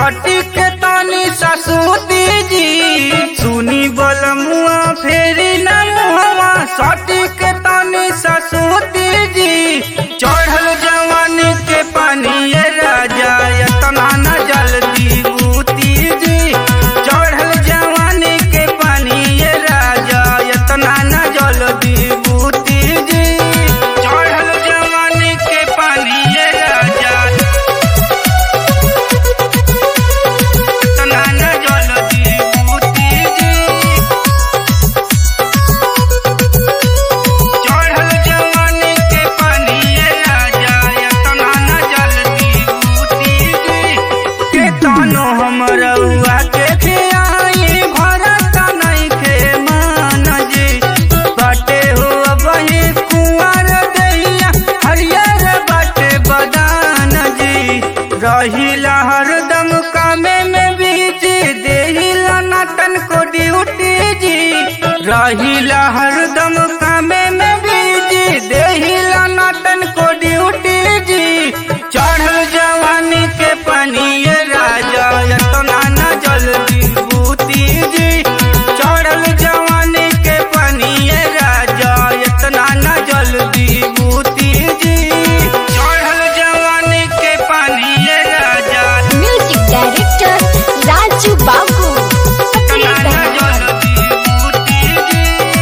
सटी के तनी ससुती जी सुनी बोल मुआ फेरी न मुहवा सटी के तनी ससुती जी चढ़ल जवानी के पानी ये राजा यतना न जल्दी बूती जी चढ़ल जवानी के पानी ये राजा यतना न जल्दी बूती जी चढ़ल जवानी के पानी ये राजा यतना न जल्दी बूती जी चढ़ल जवानी के पानी ये राजा यतना न जल्दी बूती जी के तानो हमरउआ के खियाई भरत नइखे मान जी बाटे हो बही कुंवर दैया हरियर बाटे बदान जी रहिला हरदम कामे में बीजी देहिला नटन को ड्यूटी जी रहिला हरदम कामे में बीजी देहिला नटन को ड्यूटी जी चढ़ल जवानी के पानी ये राजा यतना न जल्दी बूती जी चढ़ल जवानी के पानी ये राजा यतना न जल्दी बूती जी चढ़ल जवानी के पानी ये राजा म्यूजिक डायरेक्टर राजू बाबू यतना न जल्दी बूती जी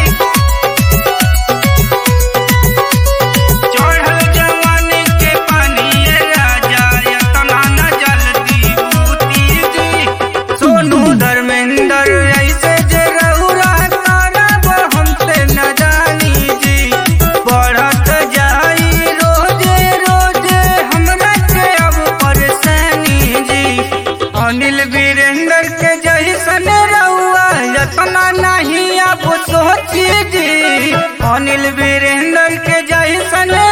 चढ़ल जवानी के पानी ये राजा यतना न जल्दी बूती जी सोनू धर्मेंद्र ऐसे जे रहुरा करब हमसे न जानी जी बढ़त जाई रोजे रोजे हमरा के अब परेशानी जी अनिल वीरेंद्र के जैसन रहुआ यतना नहीं अब सोची जी अनिल वीरेंद्र के जैसन